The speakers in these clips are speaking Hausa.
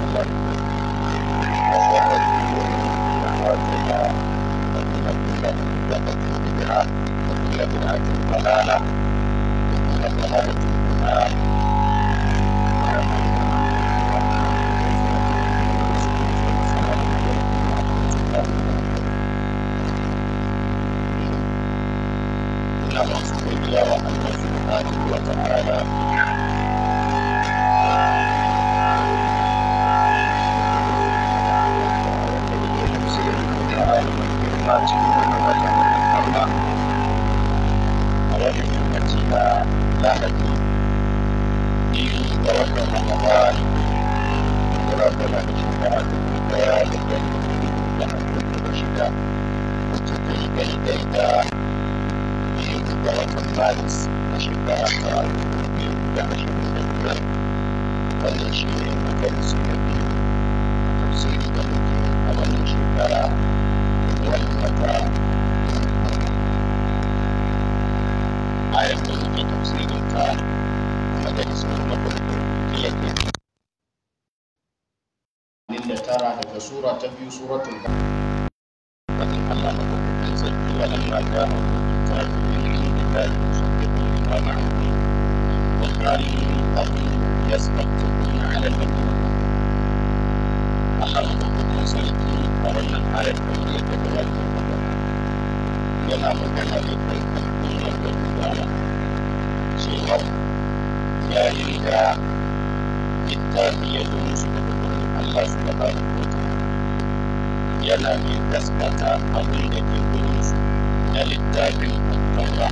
tara daga sura ta biyu suratul فإن الله مدوكين سلكي ولما جاءهم الكتاب من عند الله مصدق لما معهم وكانوا من قبل يستفتحون على الذين أخذوا مدوكين سلكي ولما الآية التي تتولى yana magana da kai kan da gudana cewa yayin da littafi ya zo musu daga gurin Allah su da ba da yana mai gaskata abin da ke gurinsu na littafin taura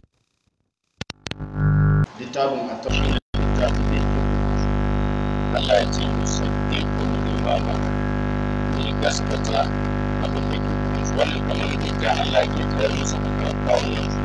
littafin a shi ne littafin da ke gurinsu Allah ya ce musaddi kuma limama mai gaskata abin da ke gurinsu wannan kamar da Allah ke tsayar musu a kawunansu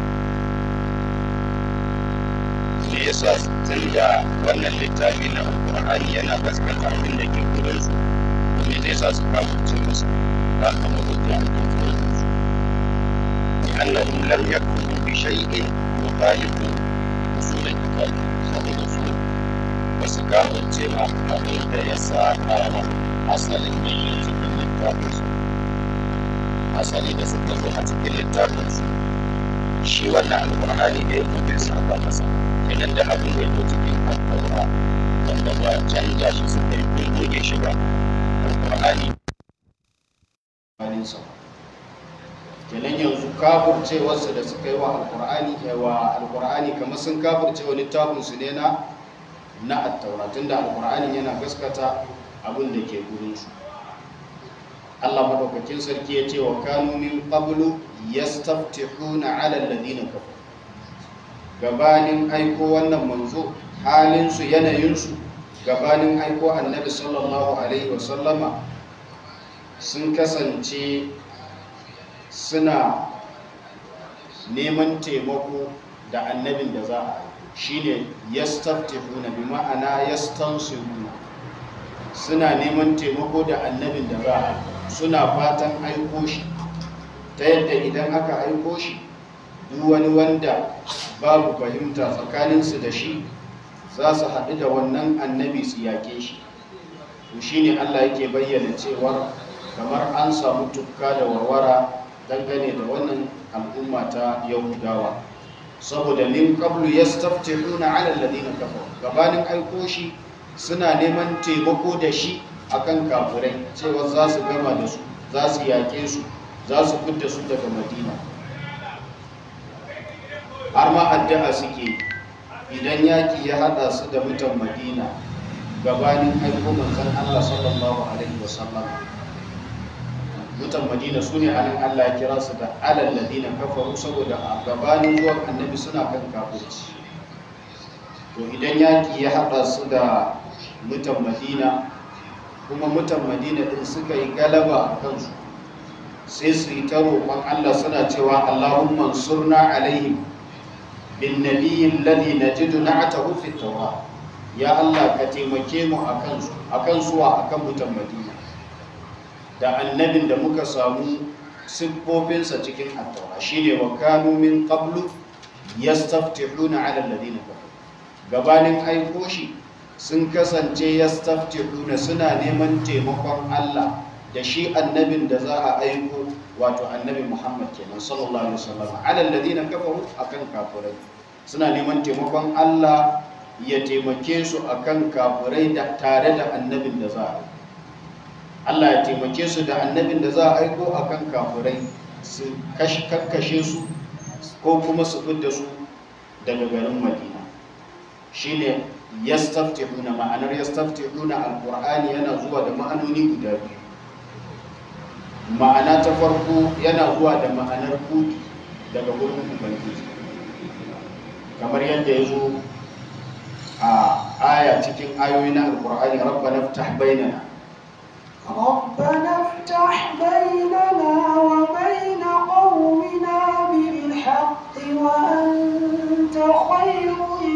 me yasa tun da wannan littafi na alkur'ani yana gaskata abin da ke gurinsu me zai sa su kamuce masa ba kama hujja a kan gurinsu لأنهم لم يكفروا بشيء يخالف أصول الكتاب saboda su ba su kafirce ba abin da ya sa kama asalin da yi cikin littafinsu asali da suka zo a cikin littafinsu shi wannan alƙur'ani da ya fi saba masa kenan da abin da ya zo cikin alƙur'ani wanda ba canja shi suka yi kun goge shi ba alƙur'ani bayaninsa kenan yanzu kafurcewarsu da suka yi wa alkur'ani wa alkur'ani kamar sun kafurce wa littafinsu ne na na attaura tunda alkur'ani yana gaskata abin da ke gurinsu Allah madaukakin sarki ya ce wa kanu min qablu yastaftihuna ala alladhina kafaru gabanin aiko wannan manzo halinsu yanayinsu gabanin aiko annabi sallallahu alaihi wasallama sun kasance suna neman taimako da annabin da za a shine yastaftihuna bi ma'ana yastansiruna suna neman taimako da annabin da za a suna fatan aiko shi ta yadda idan aka aiko shi duk wani wanda babu fahimta tsakaninsu da shi za su haɗu da wannan annabi su yaƙe shi to shine Allah yake bayyana cewar kamar an samu tukka da warwara dangane da wannan al'umma ta yahudawa saboda min qablu yastaftihuna 'ala alladhina kafaru gabanin aiko shi suna neman taimako da shi akan kafirai cewa za su gama da su za su yaƙe su za su fidda su daga madina har ma addu'a suke idan yaƙi ya haɗa su da mutan madina gabanin aiko manzon Allah sallallahu alaihi wasallam mutan madina su ne anan Allah ya kira su da alal ladina kafaru saboda a gabanin zuwan annabi suna kan kafirci to idan yaƙi ya haɗa su da mutan madina kuma mutan madina din suka yi galaba a kansu sai su yi ta roƙon Allah suna cewa Allahumma surna alaihim bin nabiyyin ladhi najidu na'atahu fi tawrat ya Allah ka taimake mu akan su akan suwa akan mutan madina da annabin da muka samu siffofinsa cikin attaura shine wa kanu min qablu yastaftihuna ala alladhina kafaru gabanin aiko shi sun kasance yastaftihuna suna neman taimakon Allah da shi annabin da za a aiko wato annabi Muhammad kenan sallallahu alaihi wasallam ala alladhina kafaru akan kafirai suna neman taimakon Allah ya taimake su akan kafirai da tare da annabin da za a aiko Allah ya taimake su da annabin da za a aiko akan kafirai su kakkashe su ko kuma su fidda su daga garin Madina shine yastaftihuna ma'anar yastaftihuna alqur'ani yana zuwa da ma'anoni guda biyu ma'ana ta farko yana zuwa da ma'anar kudi daga gurin ubangiji kamar yadda ya zo a aya cikin ayoyi na alqur'ani rabbana ftah bainana ربنا افتح بيننا وبين قومنا بالحق وأنت خير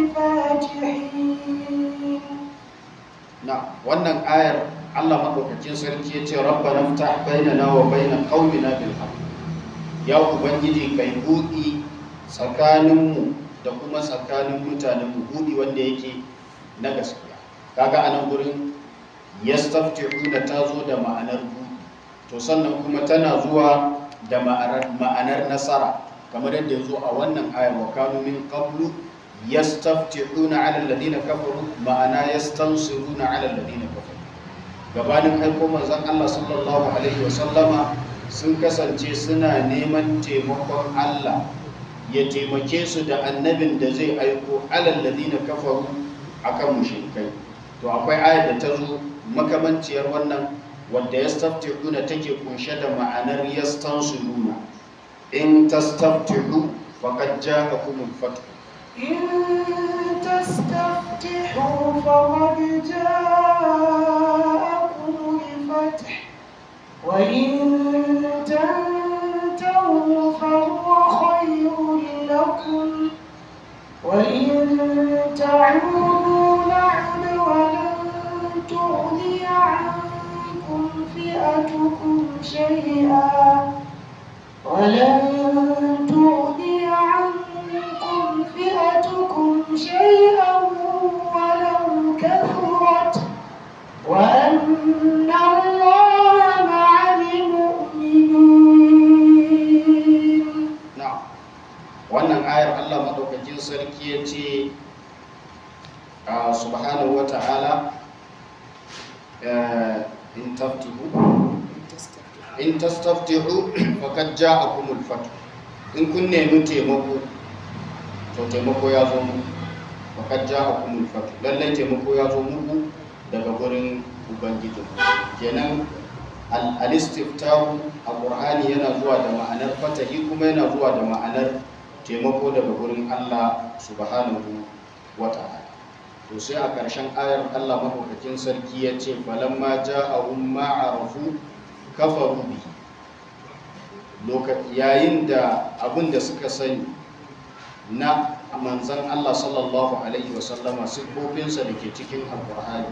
الفاتحين na wannan ayar Allah madaukakin sarki ya ce rabbana ftah bainana wa baina qaumina bil haqq ya ubangiji kai buɗi tsakaninmu da kuma tsakanin mutanenmu buɗi wanda yake na gaskiya kaga anan gurin yastaftihuna ta zo da ma'anar buɗi to sannan kuma tana zuwa da ma'anar ma'anar nasara kamar yadda ya zo a wannan ayar wa kanu min qablu yastaftihuna ala alladhina kafaru ma'ana yastansiruna ala alladhina kafaru gabanin aiko manzon Allah sallallahu alaihi wa sallama sun kasance suna neman taimakon Allah ya taimake su da annabin da zai aiko ala alladhina kafaru akan mushrikai to akwai ayar da ta zo makamanciyar wannan wadda yastaftihuna take kunshe da ma'anar yastansiruna in tastaftihu faqad ja'akumul fath إن تستفتحوا فقد جاءكم الفتح وإن تنتهوا فهو خير لكم وإن تعودوا نعد ولن تغني عنكم فئتكم شيئا ولن تغني عنكم فئتكم شيئا ولو كثرت وأن الله مع المؤمنين na'am wannan ayar Allah madaukakin sarki ya ce a subhanahu wa ta'ala eh, in taftihu in tastaftihu faqad ja'akumul fath in kun nemi taimako to taimako ya zo muku faqad ja'akumul fath lallai taimako ya zo muku daga gurin ubangiji kenan al- al-istiftahu a qur'ani yana zuwa da ma'anar fatahi kuma yana zuwa da ma'anar taimako daga gurin Allah subhanahu wa ta'ala to sai a ƙarshen ayar Allah maɗaukakin sarki ya ce falamma ja'ahum ma'arafu kafaru bihi Loka- yayin da abin da suka sani na manzan Allah sallallahu alaihi wasallama siffofinsa da ke cikin alkur'ani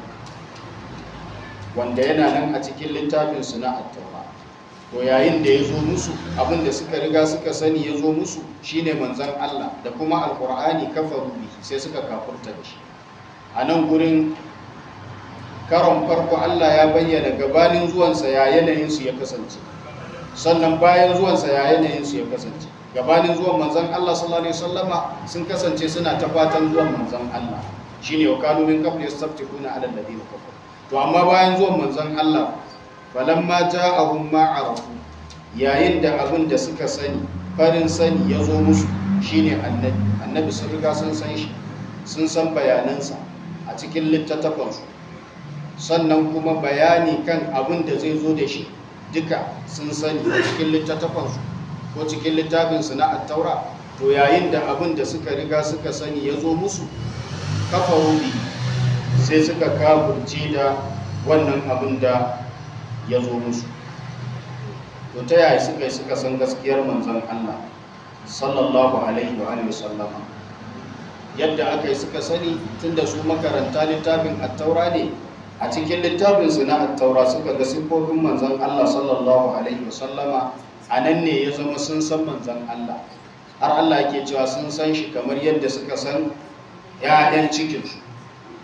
wanda yana nan a cikin littafinsu na attaura to yayin da ya zo musu abin da suka riga suka sani ya zo musu shine manzan Allah da kuma alkur'ani kafaru bihi sai suka kafurta da shi a nan gurin karon farko Allah ya bayyana gabanin zuwansa ya yanayinsu ya kasance sannan bayan zuwansa ya yanayinsu ya kasance gabanin zuwan manzan Allah sallallahu alaihi wasallama sun kasance suna ta fatan zuwan manzan Allah shine wa kanu min qabli yastaftikuna ala alladhina kafaru to amma bayan zuwan manzan Allah falamma ja'ahum ma arafu yayin da abin da suka sani farin sani ya zo musu shine annabi annabi sun riga sun san shi sun san bayanansa a cikin littattafansu sannan kuma bayani kan abin da zai zo da shi duka sun sani a cikin littattafansu ko cikin littafinsu na attaura to yayin da abin da suka riga suka sani ya zo musu kafa wuri sai suka kafurce da wannan abin da ya zo musu to ta yaya suka yi suka san gaskiyar manzon Allah sallallahu alaihi wa alihi wasallama yadda aka yi suka sani tunda su makaranta littafin attaura ne a cikin littafinsu na attaura suka ga siffofin manzan Allah sallallahu alaihi wasallama a nan ne ya zama sun san manzan Allah har Allah ke cewa sun san shi kamar yadda suka san ‘ya'yan cikinsu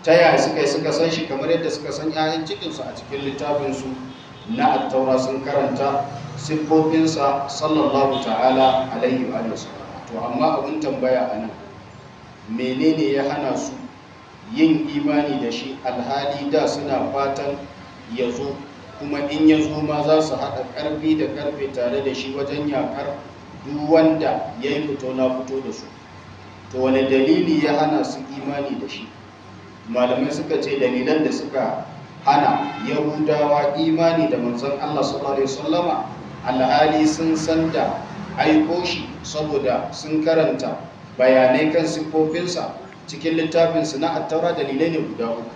ta yaya suka yi suka san shi kamar yadda suka san 'ya'yan cikinsu a cikin littafinsu na attaura sun karanta siffofinsa sallallahu ta'ala alaihi wa sallam to amma abin tambaya a nan menene ya hana su yin imani da shi alhali da suna fatan ya zo kuma in ya zo ma za su haɗa ƙarfi da ƙarfe tare da shi wajen yakar duk wanda ya yi fito na fito da su to wani dalili ya hana su imani da shi malamai suka ce dalilan da suka hana yahudawa imani da manzon allah sallallahu alaihi wasallama alhali sun san da aiko shi saboda sun karanta bayanai kan siffofinsa cikin littafinsu na attaura dalilai ne guda uku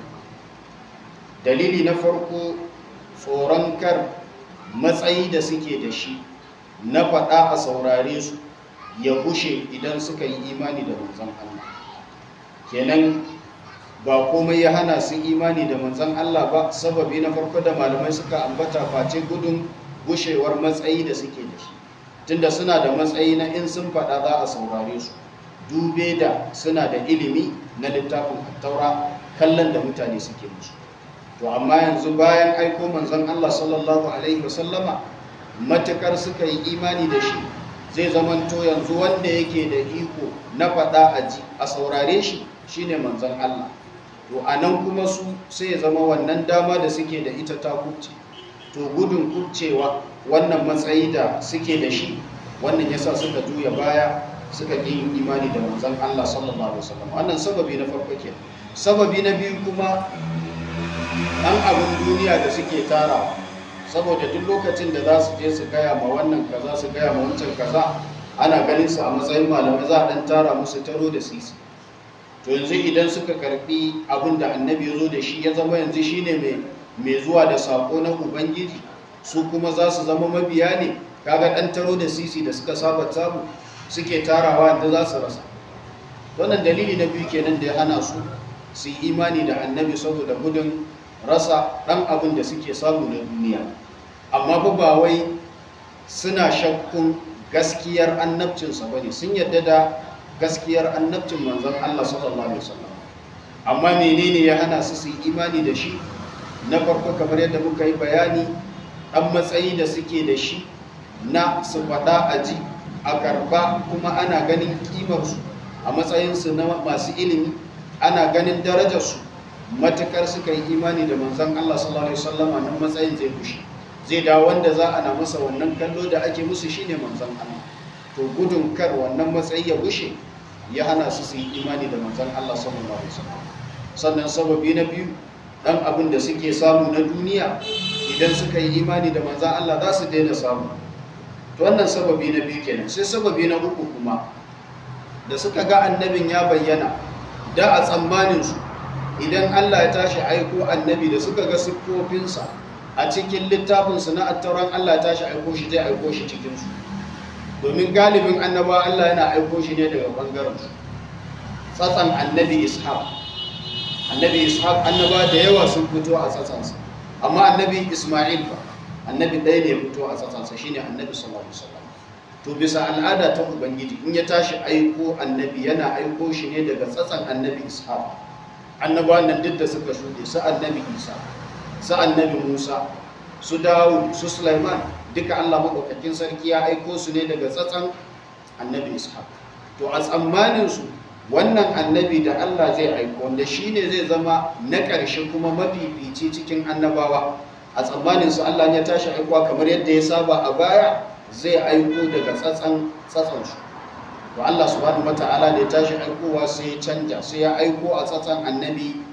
dalili na farko tsoron kar matsayi da suke da shi na faɗa a saurare su ya gushe idan suka yi imani da manzan Allah kenan ba komai ya hana su imani da manzan Allah ba sababi na farko da malamai suka ambata face gudun gushewar matsayi da suke da shi tunda suna da matsayi na in sun faɗa za a saurare su dube da suna da ilimi na littafin taura kallon da mutane suke musu to amma yanzu bayan aiko manzon Allah sallallahu alaihi wasallama matukar suka yi imani da shi zai zamanto yanzu wanda yake da iko na faɗa a ji a saurare shi shine manzon Allah to anan kuma su sai ya zama wannan dama da suke da ita ta kubce to gudun kubcewa wannan matsayi da suke da shi wannan yasa suka juya baya suka ƙi yin imani da manzon Allah sallallahu alaihi wasallam wannan sababi na farko ke sababi na biyu kuma ɗan abin duniya da suke tara saboda duk lokacin da za su je su gaya ma wannan kaza su gaya ma wancan kaza ana ganin su a matsayin malamai za a ɗan tara musu taro da sisi to yanzu idan suka karbi abin da annabi ya zo da shi ya zama yanzu shine mai mai zuwa da sako na ubangiji su kuma za su zama mabiya ne kaga ɗan taro da sisi da suka saba samu suke tarawa da za su rasa wannan dalili na biyu kenan da ya hana su su yi imani da annabi saboda gudun rasa ɗan abin da suke samu na duniya amma ba ba wai suna shakkun gaskiyar annabcinsa ba ne sun yadda da gaskiyar annabcin manzon Allah sallallahu alaihi wasallam amma menene ya hana su su yi imani da shi na farko kamar yadda muka yi bayani ɗan matsayi da suke da shi na su faɗa a ji a karba kuma ana ganin kimarsu a matsayinsu na masu ilimi ana ganin darajarsu matukar suka yi imani da manzan Allah sallallahu alaihi wasallama nan matsayin zai kushe zai da wanda za a na masa wannan kallo da ake musu shine manzan Allah to gudun kar wannan matsayi ya gushe ya hana su su yi imani da manzan Allah sallallahu alaihi wasallam sannan sababi na biyu dan abin da suke samu na duniya idan suka yi imani da manzan Allah za su daina samu to wannan sababi na biyu kenan sai sababi na uku kuma da suka ga annabin ya bayyana da a tsammanin su idan Allah ya tashi aiko annabi da suka ga siffofinsa a cikin littafinsu na attauran Allah ya tashi aiko shi zai aiko shi cikinsu domin galibin annaba Allah yana aiko shi ne daga bangaren su tsatsan annabi ishaq annabi ishaq annaba da yawa sun fito a tsatsansa amma annabi isma'il ba annabi ɗaya ne ya fito a tsatsansa shine annabi sallallahu alaihi wasallam to bisa al'ada ta ubangiji in ya tashi aiko annabi yana aiko shi ne daga tsatsan annabi ishaq annabawan nan duk da suka shuɗe su annabi isa su annabi musa su dawud su sulaiman duka allah maɗaukakin sarki ya aiko su ne daga tsatsan annabi ishaq to a tsammanin su wannan annabi da allah zai aiko wanda shi ne zai zama na ƙarshe kuma mafifici cikin annabawa a tsammanin su allah ya tashi aikowa kamar yadda ya saba a baya zai aiko daga tsatsan tsatsansu to Allah subhanahu wata'ala da ya tashi aikowa sai ya canja sai ya aiko a tsatsan annabi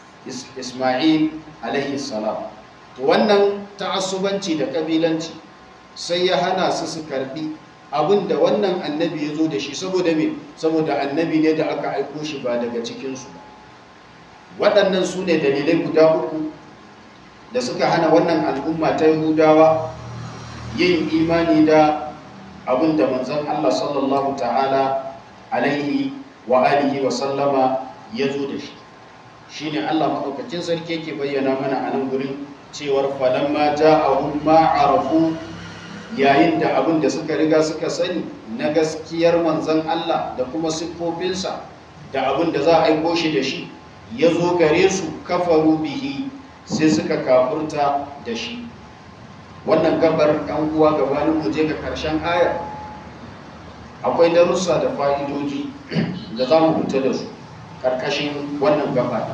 Ismail alaihi salam to wannan ta'assubanci da kabilanci sai ya hana su su karbi abin da wannan annabi ya zo da shi saboda me saboda annabi ne da aka aiko shi ba daga cikinsu waɗannan su ne dalilai guda uku da suka hana wannan al'umma ta yahudawa yin imani da abin da manzon Allah sallallahu ta'ala alaihi wa alihi wa sallama ya zo da shi shi ne Allah maɗaukacin sarki yake bayyana mana a nan gurin cewar falamma ja'ahum ma arafu yayin da abin da suka riga suka sani na gaskiyar manzon Allah da kuma siffofinsa da abin da za a aiko shi da shi ya zo gare su kafaru bihi sai suka kafurta da shi wannan gabar ɗan uwa gabanin mu je ga karshen ayar akwai darussa da fa'idoji da za mu fita da su ƙarƙashin wannan gaba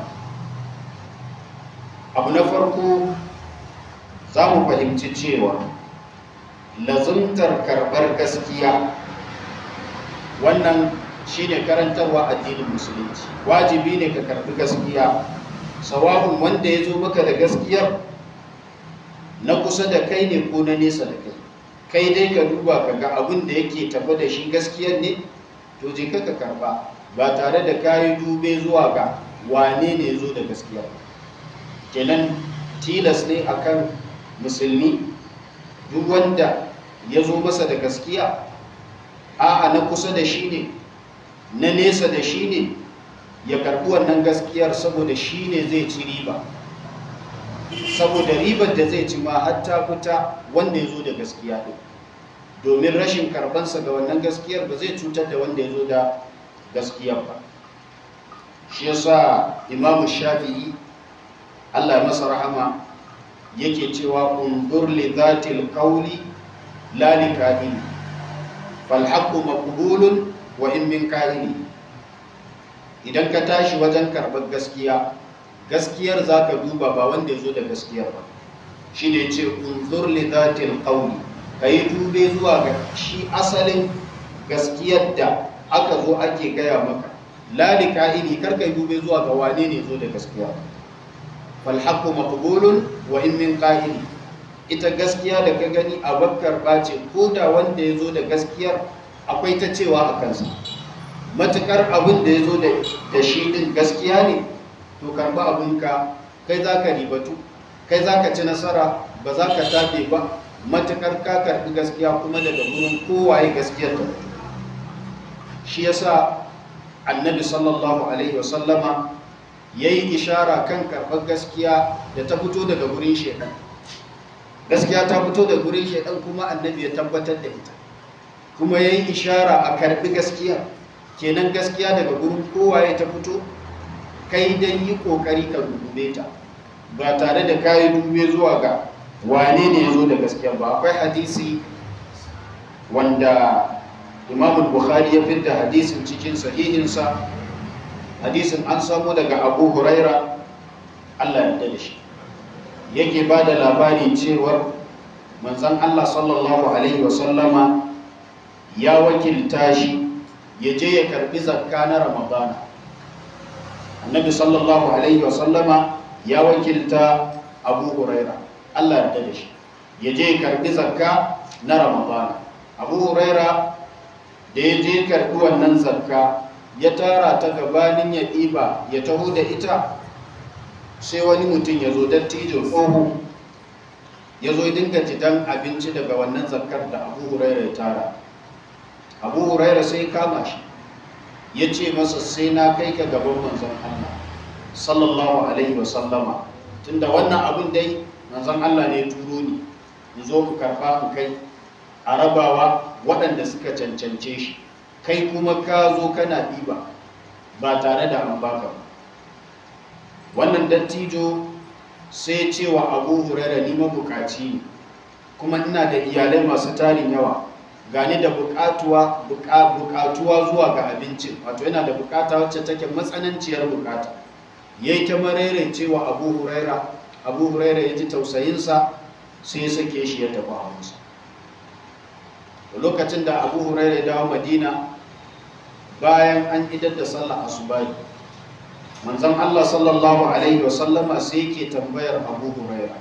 abu na farko za mu fahimci cewa lazumtar karɓar gaskiya wannan shine karantarwa addinin musulunci wajibi ne ka karɓi gaskiya sawa'un wanda ya zo maka da gaskiyar na kusa da kai ne ko na nesa da kai kai dai ka duba ka ga abin da yake tafi da shi gaskiyar ne to je ka karba ba tare da kayi dube zuwa ga wane ne zo da gaskiya kenan tilas ne akan musulmi duk wanda ya zo masa da gaskiya a'a na kusa da shi ne na nesa da shi ne ya karbi wannan gaskiyar saboda shi ne zai ci riba saboda ribar da zai ci ma hatta fita wanda ya zo da gaskiya ɗin domin rashin karbansa ga wannan gaskiyar ba zai cutar da wanda ya zo da gaskiyar ba shi yasa imamu shafi'i allah masa rahama yake cewa undur li zatil qawli la li kahini fal haqqu maqbulun wa in min kahini idan ka tashi wajen karɓar gaskiya gaskiyar za ka duba ba wanda ya zo da gaskiyar ba shi ne ce unzur li zatil qawli ka yi dube zuwa ga shi asalin gaskiyar da aka zo ake gaya maka la li ka'ini kar ka yi dube zuwa ga wane ne zo da gaskiya fal haqqu maqbulun wa in min qa'ili ita gaskiya da ka gani a bakkar bace ko da wanda ya zo da gaskiyar akwai ta cewa a kansa matukar abin da ya zo da shi din gaskiya ne to karba abinka kai za ka ribatu kai za ka ci nasara ba za ka tafe ba matukar ka karbi gaskiya kuma daga gurin kowaye gaskiyar ta shi yasa annabi sallallahu alaihi wasallama ya yi ishara kan karɓar gaskiya da ta fito daga gurin shaidan gaskiya ta fito daga gurin shaidan kuma annabi ya tabbatar da ita kuma ya yi ishara a karɓi gaskiya kenan gaskiya daga gurin kowaye ta fito kai dan yi kokari ka dube ta ba tare da kayi dube zuwa ga wane ne ya zo da gaskiya ba akwai hadisi wanda imam bukhari ya fitta hadisin cikin sahihinsa hadisin an samu daga abu huraira allah ya da shi yake ba da labari cewar manzan allah sallallahu alaihi wasallama ya wakilta shi ya je ya karbi zakka na ramadana annabi sallallahu alaihi wasallama ya wakilta abu huraira allah ya da shi ya je ya karbi zakka na ramadana abu huraira da ya je karbi wannan zakka ya tara ta gabanin ya ɗiba ya taho da ita sai wani mutum ya zo dattijo tsoho ya zo dinga jidan abinci daga wannan zakkar da abu huraira ya tara abu huraira sai kama shi ya ce masa sai na kai ka gaban manzon Allah sallallahu alaihi wasallama tunda wannan abin dai manzon Allah ne turo ni in zo ku karba ku kai a rabawa waɗanda suka cancance shi kai kuma ka zo kana ɗiba ba tare da an baka ba wannan dattijo sai cewa abu huraira ni mabukaci ne kuma ina da iyalai masu tarin yawa gani da bukatuwa bukatuwa zuwa ga abincin wato yana da bukata wacce take matsananciyar bukata yayi ta marere cewa abu huraira abu huraira ya ji tausayinsa sai ya sake shi ya tafi hawansa lokacin da abu huraira ya dawo madina bayan an idar da sallah asubahi manzon Allah sallallahu alaihi wasallama sai yake tambayar abu huraira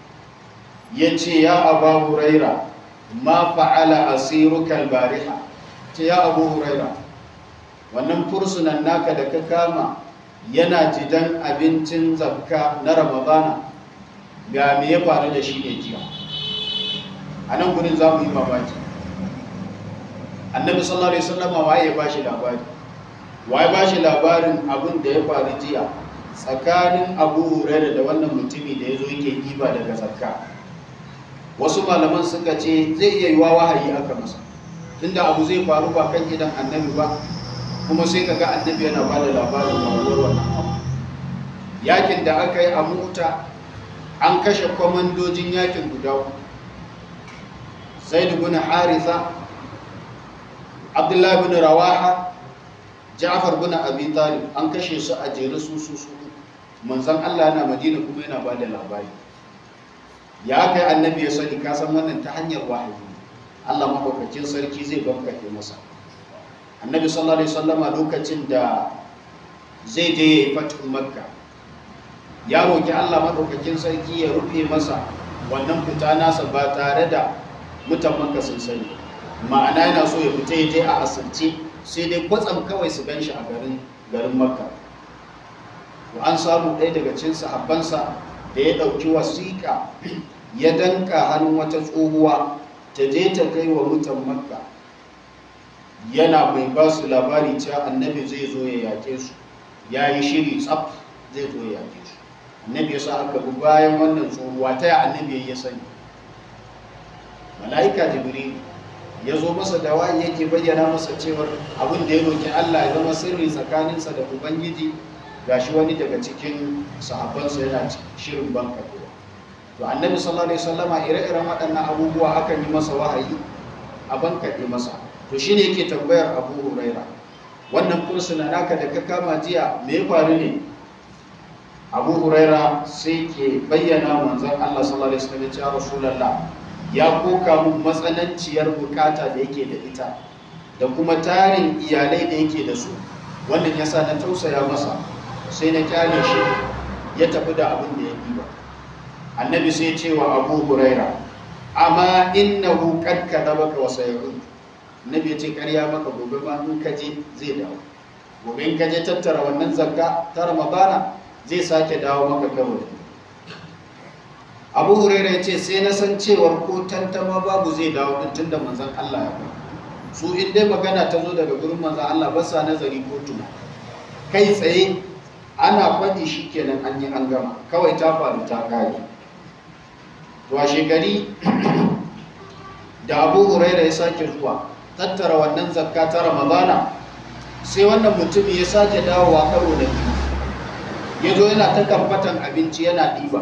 ya ce ya abu huraira ma fa'ala asiruka albariha ce ya abu huraira wannan fursunan naka da ka kama yana jidan abincin zakka na ramadana ga me ya faru da shi ne jiya a nan gudun za mu yi mamaki annabi sallallahu alaihi wasallam waye ya bashi labari waye bashi labarin abin da ya faru jiya tsakanin abu huraira da wannan mutumi da ya zo yake ɗiba daga zakka wasu malaman suka ce zai iya yiwa wahayi aka masa tunda abu zai faru ba kan gidan annabi ba kuma sai kaga annabi yana ba da labarin faruwar wannan abu yakin da aka yi a muta an kashe kwamandojin yakin guda uku zaid bin haritha abdullahi bin rawaha ja'far bin abi talib an kashe su a jere su su su manzon Allah yana madina kuma yana bada labari ya kai annabi ya sani ka san wannan ta hanyar wahayi Allah madaukakin sarki zai bankake masa annabi sallallahu alaihi wasallama lokacin da zai je ya yi fatu makka ya roki Allah madaukakin sarki ya rufe masa wannan fita nasa ba tare da mutan makka sun sani ma'ana yana so ya fita ya je a asirce sai dai kwatsam kawai su gan shi a garin garin makka to an samu ɗaya daga cikin sahabbansa da ya ɗauki wasiƙa ya danka hannun wata tsohuwa ta je ta kai wa mutan makka yana mai ba su labari cewa annabi zai zo ya yake su ya yi shiri tsaf zai zo ya yake su annabi ya sa aka bi bayan wannan tsohuwa ta ya annabi ya sani mala'ika jibril ya zo masa da wayi yake bayyana masa cewar abin da ya roki Allah ya zama sirri tsakaninsa da ubangiji gashi wani daga cikin sahabbansa yana shirin banka to annabi sallallahu alaihi wasallama ire-iren waɗannan abubuwa akan yi masa wahayi a bankaɗe masa to shine yake tambayar abu huraira wannan kursuna naka da ka kama jiya me ya faru ne abu huraira sai ke bayyana manzon Allah sallallahu alaihi wasallam ya rasulullah ya koka mun matsananciyar bukata da yake da ita da kuma tarin iyalai da yake da su wannan yasa na tausaya masa sai na kyale shi ya tafi da abin da ya ba. annabi sai ce wa abu huraira amma innahu qad kadabaka wa sayarud annabi ya ce ƙarya maka gobe ma in ka je zai dawo gobe in ka je tattara wannan zakka ta ramadana zai sake dawo maka karo abu huraira ya ce sai na san cewar ko tantama babu zai dawo din tunda manzon Allah ya ba su in dai magana ta zo daga gurin manzon Allah ba sa nazari ko tuna kai tsaye ana faɗi shi kenan an yi an gama kawai ta faru ta kare to a shekari da abu huraira ya sake zuwa tattara wannan zakka ta ramadana sai wannan mutum ya sake dawowa karo da biyu ya zo yana ta kamfatan abinci yana ɗiba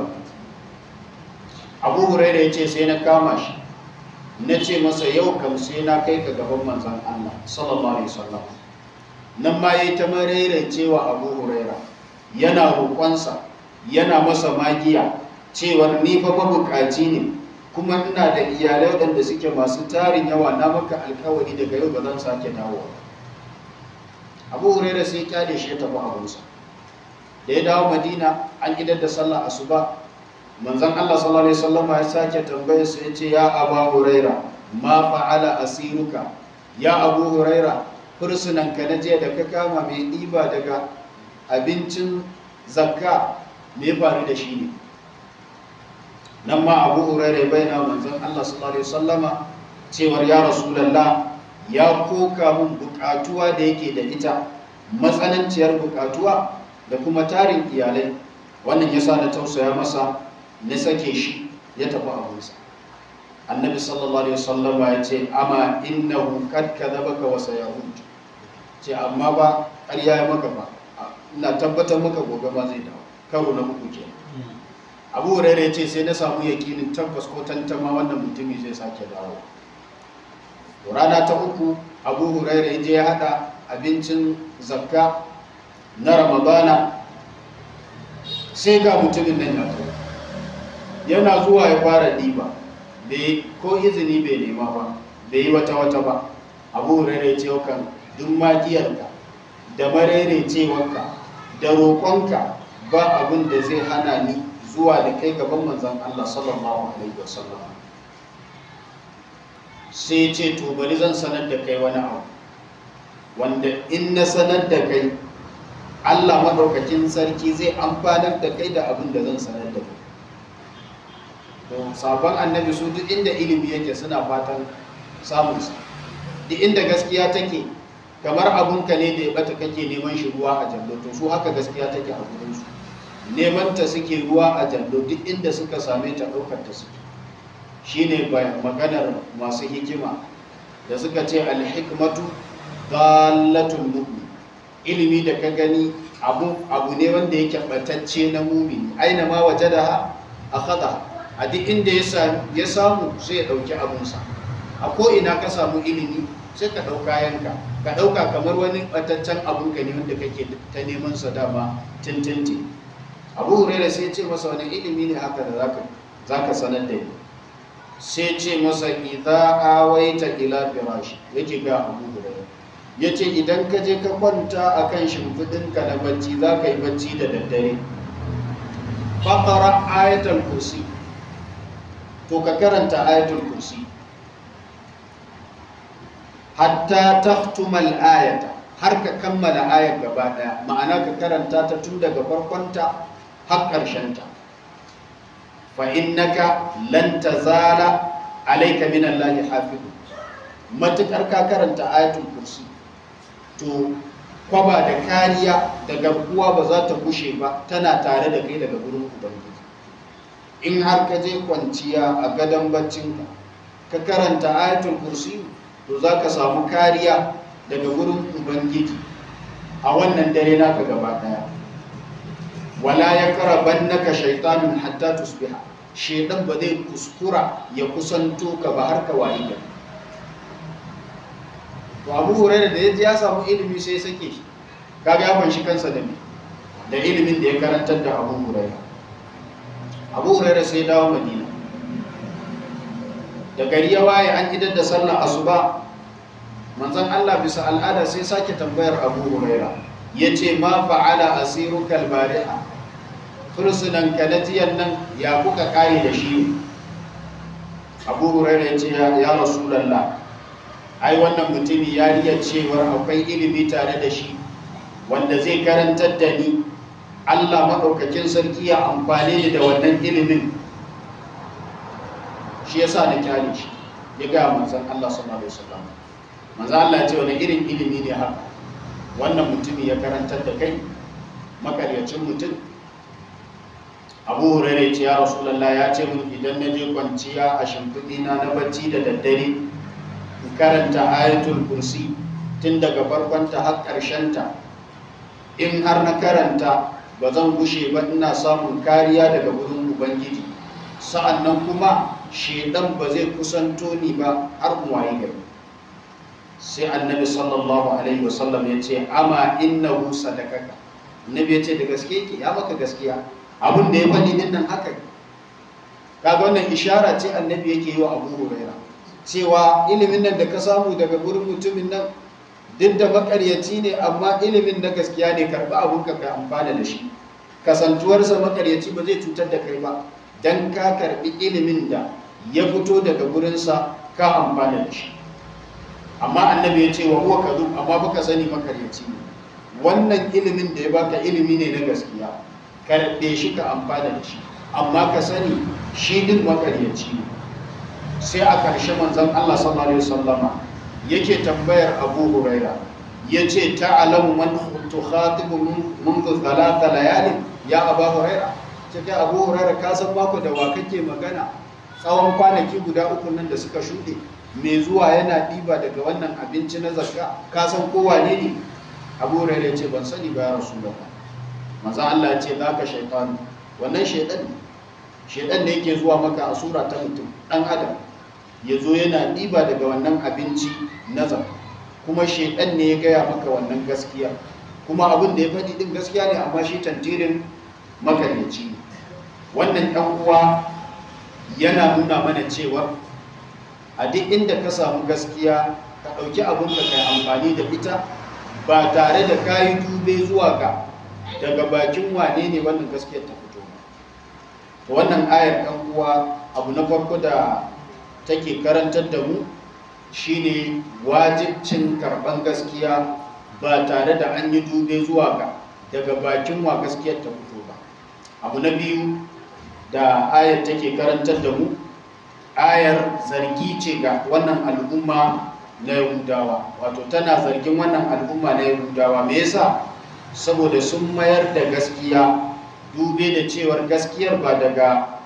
abu huraira ya ce sai na kama shi na ce masa yau kam sai na kai ka gaban manzan allah sallallahu alaihi wasallam nan ma ya yi ta marairai cewa abu huraira yana roƙonsa yana masa magiya cewar ni fa mabukaci ne kuma ina da iyalai waɗanda suke masu tarin yawa na maka alkawari daga yau ba zan sake dawo abu huraira sai kyale shi ya tafi abunsa da ya dawo madina an idar da sallah asuba manzon Allah sallallahu alaihi wasallam ya sake tambaye su yace ya aba huraira ma fa'ala asiruka ya abu huraira fursunan ka na jiya da ka kama mai ɗiba daga abincin zakka me faru da shi ne nan ma abu hurairu bai na manzon Allah sallallahu alaihi wasallama cewar ya rasulullah ya koka mun bukatuwa da yake da ita matsananciyar bukatuwa da kuma tarin iyalai wannan yasa na tausaya masa na sake shi ya tafi abunsa annabi sallallahu alaihi wasallama ya ce amma innahu kad kadhabaka wa sayahud ce amma ba ƙarya ya maka ba ina tabbatar maka gobe ma zai dawo karo na uku kenan abu huraira ya ce sai na samu yakinin tabbas ko tantama wannan mutumi zai sake dawo rana ta uku abu huraira ya je ya hada abincin zakka na ramadana sai ga mutumin nan ya zo yana zuwa ya fara diba ko izini bai nema ba bai yi wata wata ba abu huraira ya ce kan duk magiyarka da maraicewarka da roƙonka ba abin da zai hana ni zuwa da kai gaban manzan Allah sallallahu alaihi wasallam sai ce to bari zan sanar da kai wani abu wanda in na sanar da kai Allah madaukakin sarki zai amfanar da kai da abin da zan sanar da kai to sabon annabi su duk inda ilimi yake suna fatan samun sa duk inda gaskiya take kamar abunka ne da ya bata kake neman shi ruwa a jallo to su haka gaskiya take a gurin su neman ta suke ruwa a jallo duk inda suka same ta ɗaukar ta suke shine maganar masu hikima da suka ce alhikmatu dalatul mu'min ilimi da ka gani abu abu ne wanda yake batacce na mumini aina ma wajadaha akhadha a duk inda ya samu sai ya dauki abunsa a ko ina ka samu ilimi sai ka dauka yanka ka dauka kamar wani bataccen abun ka ne wanda kake ta neman sa dama tintinti abu hurairah sai ya ce masa wani ilimi ne haka da zaka zaka sanar da ni sai ce masa idza awaita ila firashi yake ga abu hurairah yace idan ka je ka kwanta akan shimfidinka na bacci za ka yi bacci da daddare faqara ayatul kursi to ka karanta ayatul kursi hatta tahtumal ayata har ka kammala ayar gaba daya ma'ana ka karanta ta tun daga farkonta har ƙarshenta fa innaka lan tazala alayka min allahi hafizu matukar ka karanta ayatul kursi to kwaba da kariya da garkuwa ba za ta bushe ba tana tare da kai daga gurin ubangiji in har ka je kwanciya a gadon baccinka ka karanta ayatul kursi to za ka samu kariya daga gurin ubangiji a wannan dare naka gaba daya wala ya karaban naka shaitanun hatta tusbiha shaitan ba zai kuskura ya kusanto ka ba har ka wayi gari to abu hurairah da yaji ya samu ilimi sai sake shi kaga ya fanshi kansa da me da ilimin da ya karantar da abu hurairah abu hurairah sai dawo madina da gari ya waye an idar da sallar asuba manzon Allah bisa al'ada sai sake tambayar abu hurairah yace ma fa'ala asiruka al-bariha fursunan kalatiyan nan ya kuka kare da shi abu hurairah yace ya rasulullah ai wannan mutumi ya riya cewar akwai ilimi tare da shi wanda zai karantar da ni Allah maɗaukakin sarki ya amfane ni da wannan ilimin shi yasa na kyale shi ya ga manzon Allah sallallahu alaihi wasallam manzon Allah ya ce wani irin ilimi ne haka wannan mutumi ya karantar da kai makaryacin mutum Abu Hurairah ya ce ya Rasulullah ya ce mun idan na je kwanciya a shimfiɗina na bacci da daddare karanta ayatul kursi tun daga farkonta har ta. in har na karanta ba zan gushe ba ina samun kariya daga wurin ubangiji sa'annan kuma shedan ba zai kusanto ni ba har mu waye gari sai annabi sallallahu alaihi wasallam ya ce ama innahu sadakaka annabi ya ce da gaske ki ya maka gaskiya abin da ya faɗi din nan haka kaga wannan ishara ce annabi yake yi wa abu hurairah cewa ilimin nan da ka samu daga gurin mutumin nan duk da makaryaci ne amma ilimin na gaskiya ne karɓi abun ka ka amfana da shi kasantuwarsa makaryaci ba zai cutar da kai ba don ka karɓi ilimin da ya fito daga gurinsa ka amfana da shi amma annabi ya ce wa huwa kadhub amma baka sani makaryaci ne wannan ilimin da ya baka ilimi ne na gaskiya karɓe shi ka amfana da shi amma ka sani shi din makaryaci ne sai a ƙarshe manzon Allah sallallahu alaihi wasallama yake tambayar Abu Huraira yace ta'lamu man tukhatibu منذ ثلاث layali ya Abu Huraira ce kai Abu Huraira ka san mako da wa kake magana tsawon kwanaki guda uku nan da suka shuɗe mai zuwa yana ɗiba daga wannan abinci na zakka ka san ko wane ne Abu Huraira ce ban sani ba ya Rasulullah manzo Allah ya ce zaka shaytan wannan shaytan ne shaytan ne yake zuwa maka a sura ta mutum dan adam ya zo yana ɗiba daga wannan abinci na zakka kuma shaidan ne ya gaya maka wannan gaskiya kuma abin da ya faɗi ɗin gaskiya ne amma shi tantirin makaryaci ne wannan ɗan uwa yana nuna mana cewa a duk inda ka samu gaskiya ka ɗauki abin da kai amfani da ita ba tare da ka yi dube zuwa ga daga bakin wane ne wannan gaskiyar ta fito ba wannan ayar ɗan uwa abu na farko da take karantar da mu shine wajibcin karban gaskiya ba tare da an yi dube zuwa ga daga bakin wa gaskiyar ta fito ba abu na biyu da ayar take karantar da mu ayar zargi ce ga wannan al'umma na yahudawa wato tana zargin wannan al'umma na yahudawa me yasa saboda sun mayar da gaskiya dube da cewar gaskiyar ba daga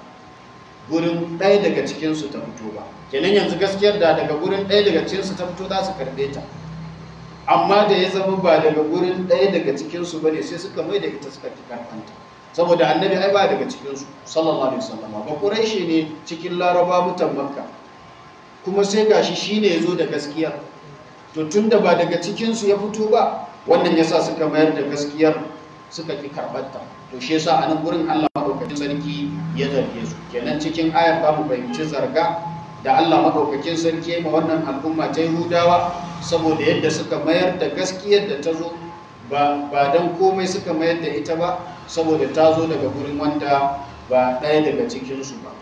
gurin ɗaya daga cikinsu ta fito ba kenan yanzu gaskiyar da daga gurin ɗaya daga cikinsu ta fito za su karɓe ta amma da ya zama ba daga gurin ɗaya daga cikinsu ba ne sai suka mai da ita suka fi karfanta saboda annabi ai ba daga cikinsu sallallahu alaihi wasallam ba quraishi ne cikin laraba mutan makka kuma sai gashi shine yazo da gaskiya to tunda ba daga cikinsu ya fito ba wannan yasa suka mayar da gaskiyar suka ki karbarta to shi yasa a nan gurin Allah madaukakin sarki ya zarge su kenan cikin ayar ba mu fahimci zarga da Allah madaukakin sarki ma wannan al'umma ta Yahudawa saboda yadda suka mayar da gaskiyar da ta zo ba don komai suka mayar da ita ba saboda ta zo daga gurin wanda ba ɗaya daga cikinsu ba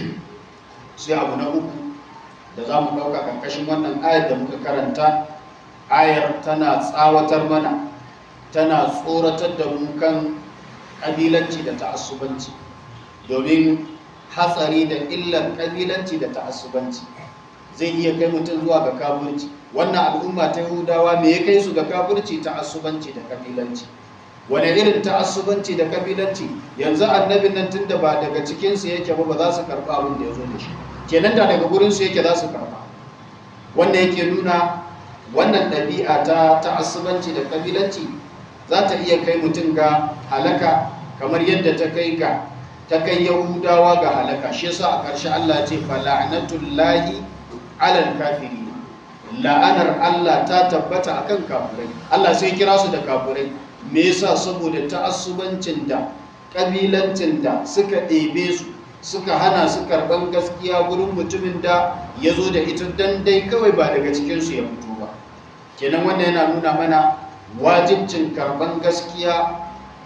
sai abu na uku da za mu ɗauka ƙarƙashin wannan ayar da muka karanta ayar tana tsawatar mana tana tsoratar da mu kan ƙabilanci da ta'assubanci domin hatsari da illar ƙabilanci da ta'assubanci zai iya kai mutum zuwa ga kafirci wannan al'umma ta yahudawa me ya kai su ga kafirci ta'assubanci da kabilanci wani irin ta'assubanci da kabilanci yanzu annabin nan tunda ba daga cikinsu yake ba ba za su karɓa abin da ya zo da shi kenan da daga gurinsu yake za su karɓa wanda yake nuna wannan ɗabi'a ta ta'assubanci da kabilanci za ta iya kai mutum ga halaka kamar yadda ta kai ga ta kai yahudawa ga halaka shi yasa a ƙarshe Allah ce fala'natullahi alal kafiri la'anar Allah ta tabbata akan kafirai Allah sai kira su da kafirai me yasa saboda ta'assubancin da kabilancin da suka ɗebe su suka hana su karɓan gaskiya gurin mutumin da ya zo da ita dan dai kawai ba daga cikinsu ya fito ba kenan wannan yana nuna mana wajibcin karɓan gaskiya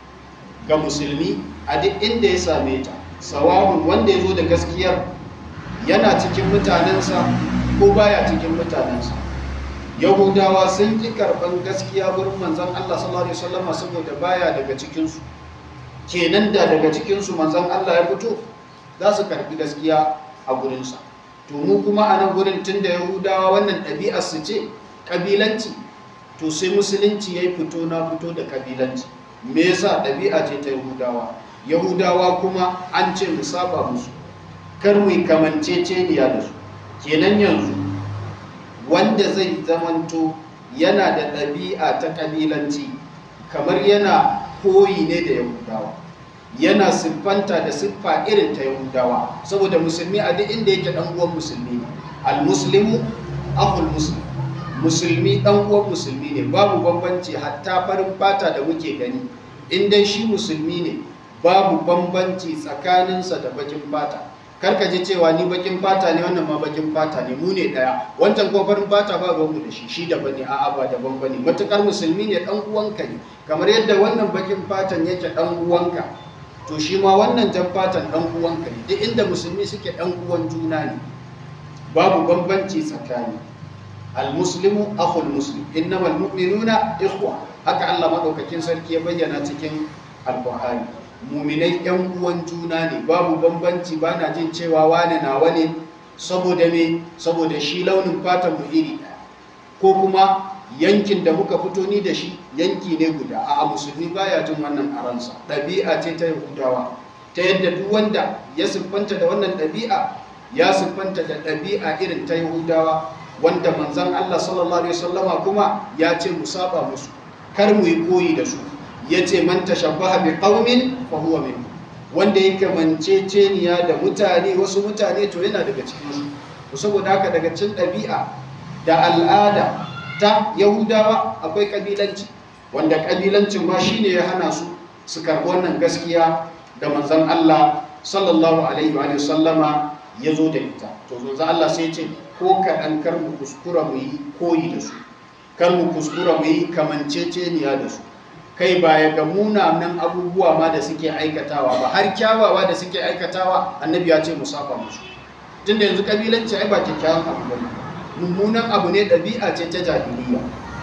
ga musulmi a duk inda ya same ta sawabin wanda ya zo da gaskiyar yana cikin mutanensa ko baya cikin mutanensa yahudawa sun ƙi karɓan gaskiya wurin manzan Allah sallallahu alaihi wasallam saboda baya daga cikinsu kenan da daga cikinsu manzan Allah ya fito za su karɓi gaskiya a gurinsa to mu kuma a nan gurin tun da yahudawa wannan ɗabi'ar su ce ƙabilanci to sai musulunci ya yi fito na fito da ƙabilanci me yasa ɗabi'a ce ta yahudawa yahudawa kuma an ce mu saba musu kar mu kamanceceniya da su kenan yanzu wanda zai zamanto yana da ɗabi'a ta ƙabilanci kamar yana koyi ne da yahudawa yana siffanta da siffa irin ta yahudawa saboda musulmi a duk inda yake ɗan uwan musulmi al-muslimu akhul muslim musulmi ɗan uwan musulmi ne babu bambanci hatta farin fata da muke gani in dai shi musulmi ne babu bambanci tsakaninsa da bakin fata karka ji cewa ni bakin fata ne wannan ma bakin fata ne mu ne daya wancan ko farin fata ba mu da shi shi daban ne a'a ba daban bane matukar musulmi ne dan uwanka ne kamar yadda wannan bakin fatan yake dan uwanka to shi ma wannan jan fatan dan uwanka ne duk inda musulmi suke dan uwan juna ne babu bambanci tsakani almuslimu akhul muslim innamal mu'minuna ikhwa haka Allah madaukakin sarki ya bayyana cikin alqur'ani muminai yan uwan juna ne babu bambanci ba na jin cewa wane na wane saboda me saboda shi launin fatan mu iri ɗaya ko kuma yankin da muka fito ni da shi yanki ne guda a musulmi baya jin wannan a ransa ɗabi'a ce ta yahudawa ta yadda duk wanda ya siffanta da wannan ɗabi'a ya siffanta da ɗabi'a irin ta yahudawa wanda manzon Allah sallallahu alaihi wasallama kuma ya ce mu saba musu kar mu yi koyi da su ya ce man tashabbaha bi qaumin fa huwa min wanda yake manceceniya da mutane wasu mutane to yana daga cikin su saboda haka daga cikin ɗabi'a da al'ada ta yahudawa akwai kabilanci wanda kabilancin ma shine ya hana su su karɓi wannan gaskiya da manzon Allah sallallahu alaihi wa sallama ya zo da ita to manzon Allah sai ce ko kaɗan kar mu kuskura mu yi koyi da su kar mu kuskura mu yi kamanceceniya da su kai baya ga munanan abubuwa ma da suke aikatawa ba har kyawawa da suke aikatawa annabi ya ce musafa musu tunda yanzu kabilanci ai ba kyakkyawan abu bane mummunan abu ne ɗabi'a ce ta jahiliya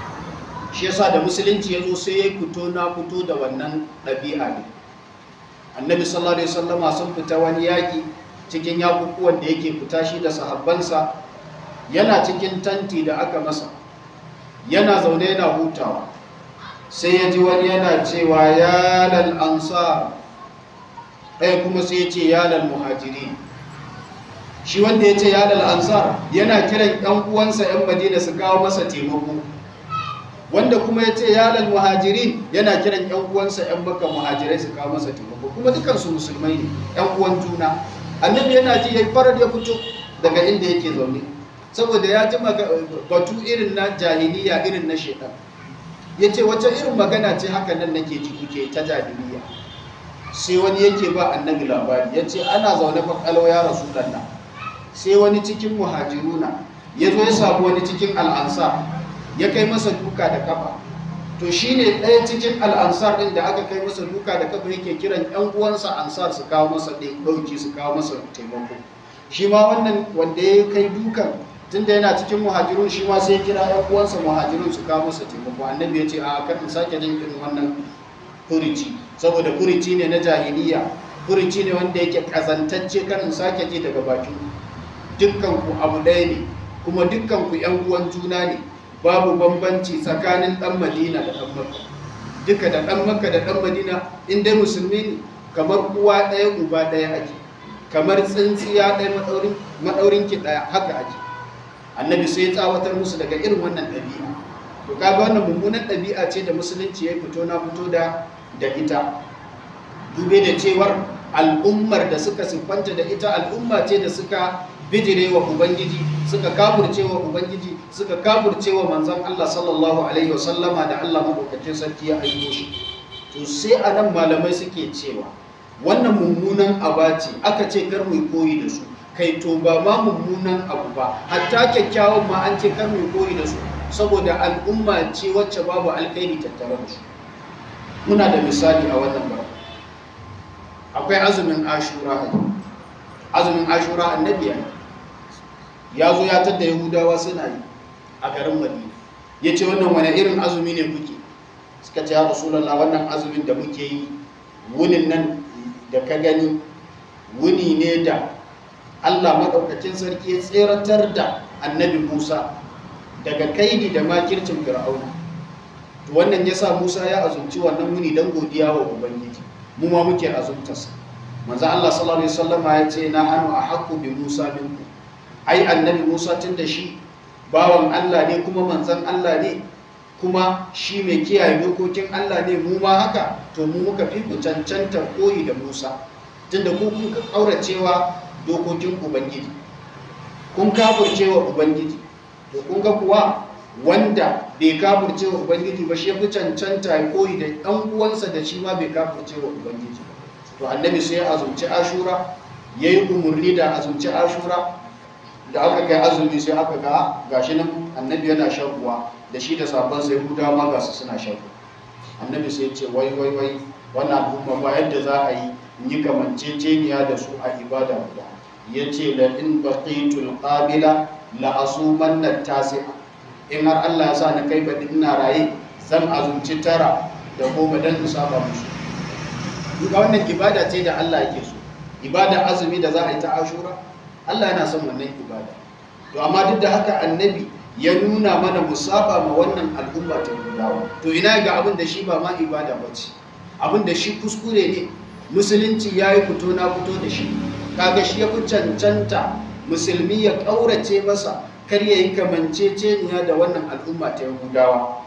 shi yasa da musulunci ya zo sai ya fito na fito da wannan ɗabi'a ne annabi sallallahu alaihi wasallama sun fita wani yaƙi cikin yakukuwan da yake fita shi da sahabbansa yana cikin tanti da aka masa yana zaune yana hutawa sai ya ji wani yana cewa yalal ansar ɗaya kuma sai ya ce yalal muhajiri shi wanda ya ce yalal ansar yana kiran ɗan uwansa ‘yan madina su kawo masa taimako wanda kuma ya ce yalal muhajirin yana kiran yan uwansa yan baka muhajirai su kawo masa taimako kuma dukansu musulmai ne yan uwan juna annabi yana ji yayi farar ya fito daga inda yake zaune saboda ya ji batu irin na jahiliya irin na shekar ya ce wacce irin magana ce haka nan nake ji kuke ta jahiliya sai wani yake ba annabi labari ya ce ana zaune kwakwalo ya rasu ɗanna sai wani cikin muhajiruna ya zo ya samu wani cikin al'ansar ya kai masa duka da kafa to shi ne ɗaya cikin al'ansar ɗin da aka kai masa duka da kafa yake kiran ‘yan uwansa ansar su kawo masa ɗauki su kawo masa taimako shi ma wannan wanda ya kai dukan tunda yana cikin muhajirun shi ma sai kira ‘yan uwansa muhajirun su kawo masa taimako annabi ya ce a kan in sake jin irin wannan kurici saboda kurici ne na jahiliya kurici ne wanda yake kazantacce kan in sake ji daga bakin dukkan ku abu ɗaya ne kuma dukkan ku ‘yan uwan juna ne babu bambanci tsakanin ɗan madina da ɗan makka duka da ɗan makka da ɗan madina in dai musulmi ne kamar uwa ɗaya uba ɗaya ake kamar tsintsiya ɗaya maɗaurin ki ɗaya haka ake annabi sai ya tsawatar musu daga irin wannan ɗabi'a to kaga wannan mummunan ɗabi'a ce da musulunci ya fito na fito da da ita dube da cewar al'ummar da suka siffanta da ita al'umma ce da suka bijire wa ubangiji suka kafurce wa ubangiji suka kafurce wa manzon Allah sallallahu alaihi wasallama da Allah madaukakin sarki ya aiko shi to sai anan malamai suke cewa wannan mummunan aba ce aka ce kar mu koyi da su kai to ba ma mummunan abu ba hatta kyakkyawan ma an ce kar mu koyi da su saboda al'umma ce wacce babu alkhairi tattare da su muna da misali a wannan ba akwai azumin ashura azumin ashura annabi ya zo ya tadda yahudawa suna yi a garin madina ya ce wannan wani irin azumi ne kuke suka ce ya rasulallah wannan azumin da muke yi wunin nan da ka gani wuni ne da allah maɗaukacin sarki ya tseratar da annabi musa daga kaidi da makircin fir'auna to wannan ya sa musa ya azumci wannan wuni don godiya wa ubangiji mu ma muke azumtarsa manzo allah sallallahu alaihi wasallama ya ce na hannu a haƙƙu bi musa minku ai annabi musa tun da shi bawan allah ne kuma manzan allah ne kuma shi mai kiyaye dokokin allah ne mu ma haka to mu muka fi ku cancanta koyi da musa tunda ku kun kauracewa dokokin ubangiji kun kafurcewa ubangiji to kun ga kuwa wanda bai kafurcewa ubangiji ba shi fi cancanta ya koyi da ɗan uwansa da shi ma bai kafurcewa ubangiji to annabi sai ya azumci ashura ya yi umarni da azumci ashura da aka kai azumi sai aka ga gashi nan annabi yana shan ruwa da shi da sabon sai guda ma gasu suna shan ruwa annabi sai ce wai wai wai wannan al'umma ba yadda za a yi yi kamanceceniya da su a ibada guda ya ce la in baqitul qabila la asumanna tasi'a in har Allah ya sa na kai baɗi ina raye zan azumci tara da goma dan in saba musu duka wannan ibada ce da Allah yake so ibada azumi da za a yi ta ashura Allah yana son wannan ibada to amma duk da haka annabi ya nuna mana musaba ma wannan al'umma ta gudawa to ina ga abin da shi ba ma ibada ba ce abin da shi kuskure ne musulunci ya yi fito na fito da shi kaga shi ya fi cancanta musulmi ya ƙaurace masa kar ya yi kamanceceniya da wannan al'umma ta gudawa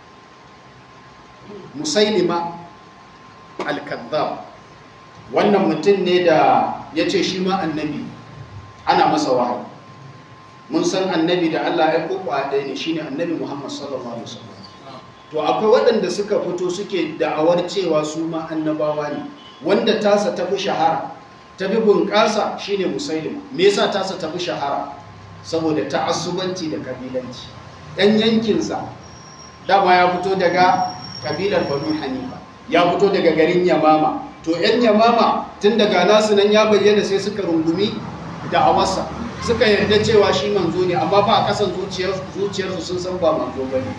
musailima al-kazzab wannan mutum ne da ya ce shi ma annabi ana masa wahayi mun san annabi da Allah ya koko a ɗaya ne shine annabi Muhammad sallallahu alaihi wasallam to akwai waɗanda suka fito suke da'awar cewa su ma annabawa ne wanda tasa tafi shahara tafi bunƙasa shine musailim me yasa tasa tafi shahara saboda ta'assubanci da kabilanci ɗan yankinsa dama ya fito daga kabilar Banu Hanifa ya fito daga garin Yamama to 'yan Yamama tun daga nasu nan ya bayyana sai suka rungumi da awarsa suka yarda cewa shi manzo ne amma ba a kasan zuciyarsu sun san ba manzo ba ne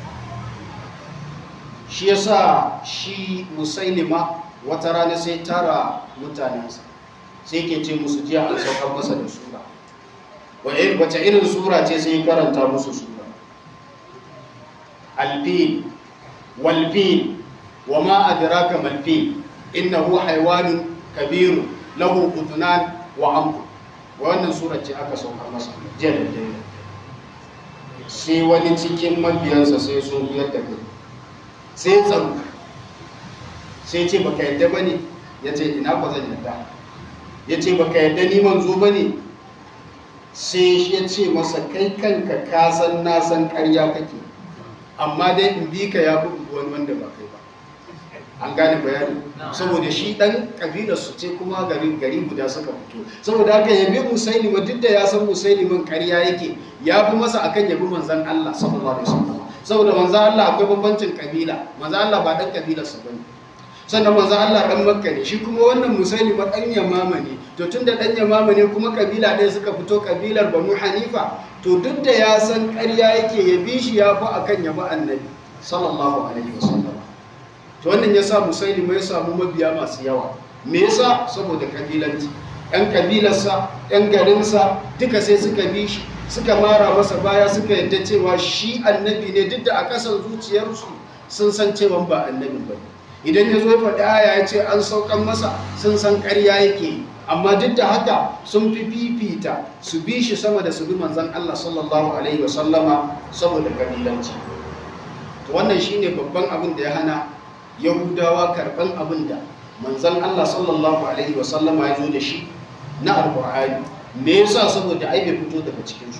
shi yasa shi musailima wata rana sai tara mutanensa sai ke ce musu jiya an saukar masa da sura wace irin sura ce sai karanta musu sura alfil walfil wa ma adraka malfil innahu haywanun kabiru lahu utunan wa amku wannan sura ce aka saukar masa jiya da dare sai wani cikin mabiyansa sai sun biyar da kai sai tsaro sai ce baka yadda ba ne ya ce ina ba zan yadda ya ce baka yadda ni manzo ba ne sai ya ce masa kai kanka ka san na san karya kake amma dai in bi ka ya fi wani wanda ba kai ba an gane bayani saboda shi dan kabilar su ce kuma gari gari guda suka fito saboda haka yabi musailima duk da ya san musailimin karya yake ya fi masa akan yabi manzon Allah sallallahu alaihi wasallam saboda manzon Allah akwai bambancin kabila manzon Allah ba dan kabilar sa bane sannan manzon Allah dan makka ne shi kuma wannan musailima dan yamama ne to tunda dan yamama ne kuma kabila ɗaya suka fito kabilar banu hanifa to duk da ya san karya yake yabi shi ya fi akan yabi annabi sallallahu alaihi wasallam to wannan ya sa musailima ya samu mabiya masu yawa me yasa saboda kabilanci yan kabilarsa yan garinsa duka sai suka bi shi suka mara masa baya suka yadda cewa shi annabi ne duk da a kasan zuciyarsu sun san cewa ba annabi ba idan ya zo ya faɗi aya ya ce an saukan masa sun san ƙarya yake amma duk da haka sun fi fifita su bi shi sama da su bi manzon Allah sallallahu alaihi wasallama saboda kabilanci to wannan shine babban abin da ya hana yahudawa karban abin da manzan Allah sallallahu alaihi wasallama ya zo da shi na alkur'ani me yasa saboda ai bai fito daga cikinsu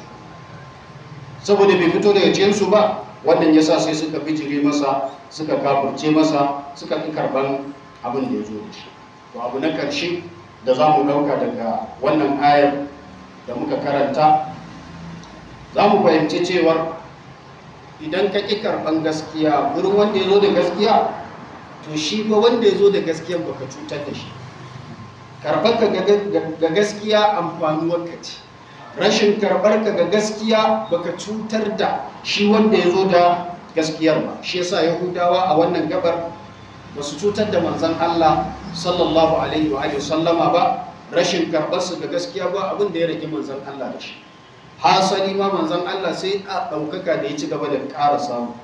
saboda bai fito daga cikinsu ba wannan yasa sai suka bijire masa suka kafurce masa suka ƙi karban abin da ya zo da shi to abu na ƙarshe da za mu ɗauka daga wannan ayar da muka karanta za mu fahimci cewar idan ka ƙi karɓan gaskiya wurin wanda ya zo da gaskiya to shi fa wanda ya zo da gaskiya baka cutar da shi karɓar ka ga gaskiya amfanuwar ka ce rashin karɓar ka ga gaskiya baka cutar da shi wanda ya zo da gaskiyar ba shi yasa yahudawa a wannan gabar ba su cutar da manzon Allah sallallahu alaihi wa sallama ba rashin karɓar su ga gaskiya ba abin da ya rage manzon Allah da shi hasali ma manzon Allah sai a ɗaukaka da ya ci gaba da ƙara samu